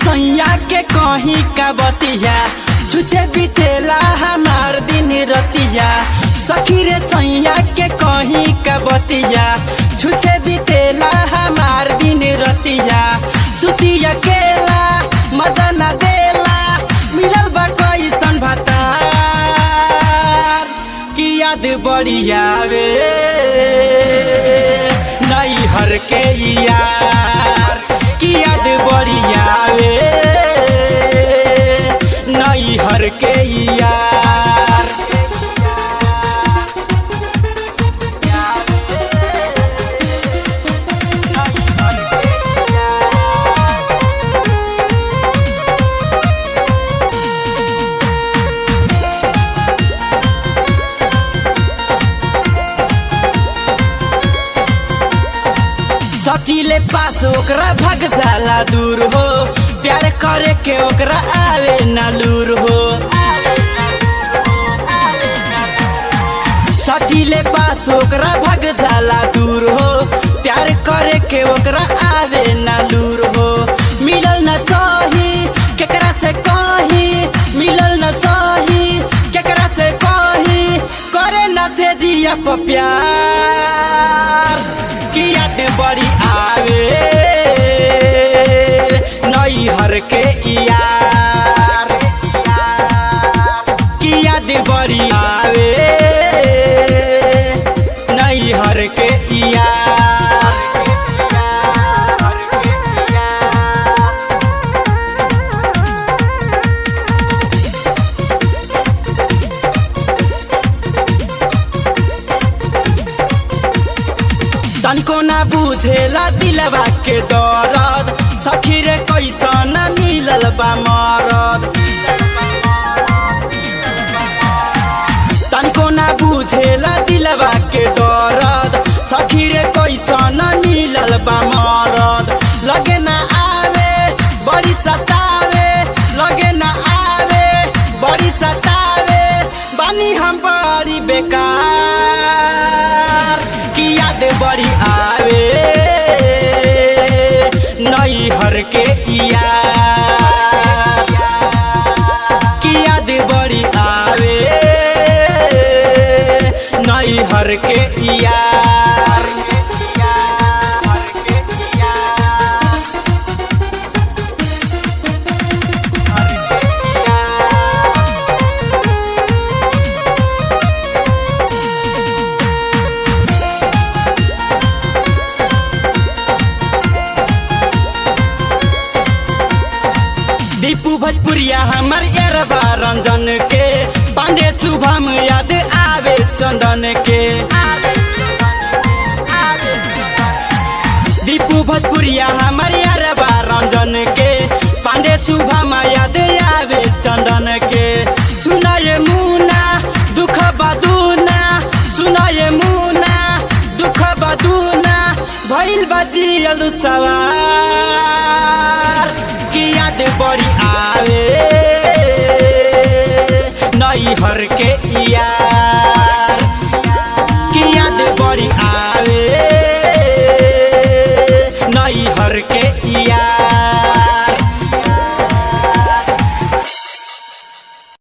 सैया के कहीं का बतिया छुचे बितेला हमार दिन रतिया सखी रे सैया के कहीं का बतिया छुचे बितेला हमार दिन रतिया सुती अकेला मजा न देला मिलल बा कैसन भतार की याद बड़ी आवे नई हर के यार की याद बड़ी आवे नई हर के यार सटीले पास ओकरा भग जाला दूर हो प्यार करे के ओकरा आवे ना लूर हो सटीले पास ओकरा भग जाला दूर हो प्यार करे के ओकरा आवे ना लूर हो मिलल न चाही केकरा से कही मिलल न चाही केकरा से कही करे न से जिया प प्यार की याद बड़ी आवे नई हर के यार की याद बड़ी आवे नई हर के यार तनिको ना बुझेला दिलवा के दरद सखी रे कैसन मिलल बा मरद तनिको ना बुझेला दिलवा के दरद सखी रे कैसन मिलल बा मरद लगे ना आवे बड़ी सतावे लगे ना आवे बड़ी सतावे बानी हम बड़ी बेकार की याद बड़ी आवे नई हर के यार की याद बड़ी आवे नई हर के यार दीपू भोजपुरिया हमर एरबा रंजन के पांडे शुभम याद आवे चंदन के दीपू भोजपुरिया हमर एरबा रंजन के पांडे शुभम याद आवे चंदन के सुनाए मुना दुख बदूना सुनाए मुना दुख बदूना भइल बजियल सवार की याद बड़ी आवे नई हर के यार की याद बड़ी आवे नई हर के यार